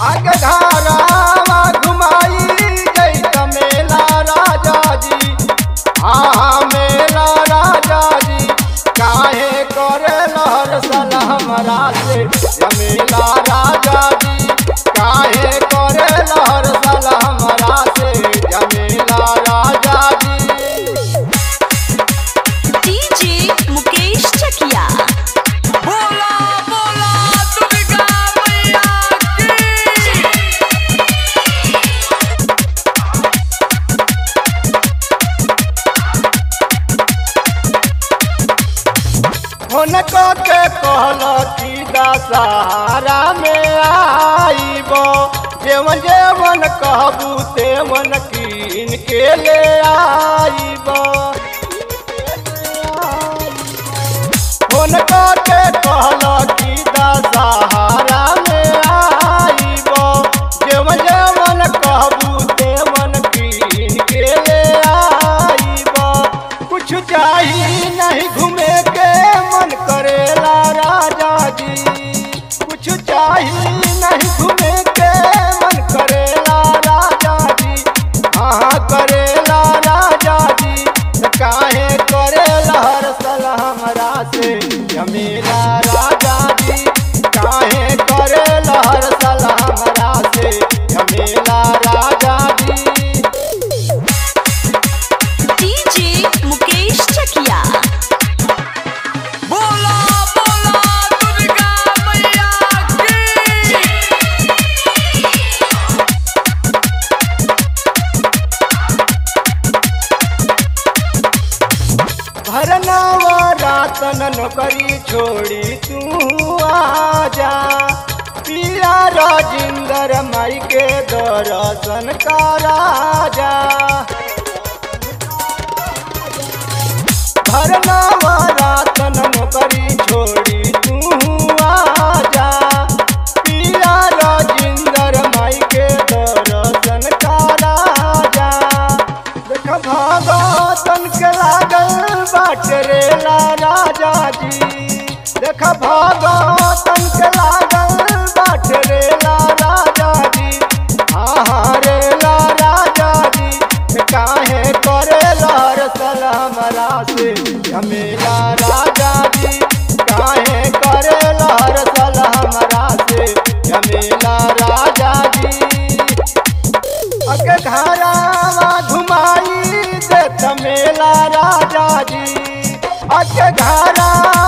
आगे घरावा घुमाई जैत मेला राजा जी हाँ मेला राजा जी काहे करे लहर सल हमरा से जमेला राजा जी काहे करे लहर सल हमरा से जमेला राजा जी डीजे मुकेश चकिया बोला बोला दुर्गा मैया की हुनको के कहल की दशहरा में आईब जेवन जेवन कहबू तेवन कीन के ले आईब हुनको के कहल की दशहरा में आईब जेवन जेवन कहबू तेवन कीन के ले आईब कुछ चाही नहीं घूमे के मन करेला राजा जी कुछ चाही नहीं घूमे के मन करेला राजा जी हाँ करेला राजा जी त काहे करेला हर सल हमरा से जमीला राजा जी काहे करेला हर सल हमरा से जमीला राजा जी डीजे मुकेश चकिया बोला बोला दुर्गा मैया की भरनावा रातन नौकरी छोड़ी तू आजा पिया राजिंदर माई के दर्शन का राजा भरनावा रातन नौकरी छोड़ी तू आजा पिया राजिंदर माई के दर्शन का राजा देख भगतन के लागल बाटे रेला राजा जी देख भगतन के लागल बाटे रेला राजा जी हाँ रेला राजा जी काहे करे लहर सल हमरा से झमेला राजा जी काहे करे लहर सल हमरा से झमेला राजा जी अके घरावा घुमाई दे मेला राजा जी अके घरा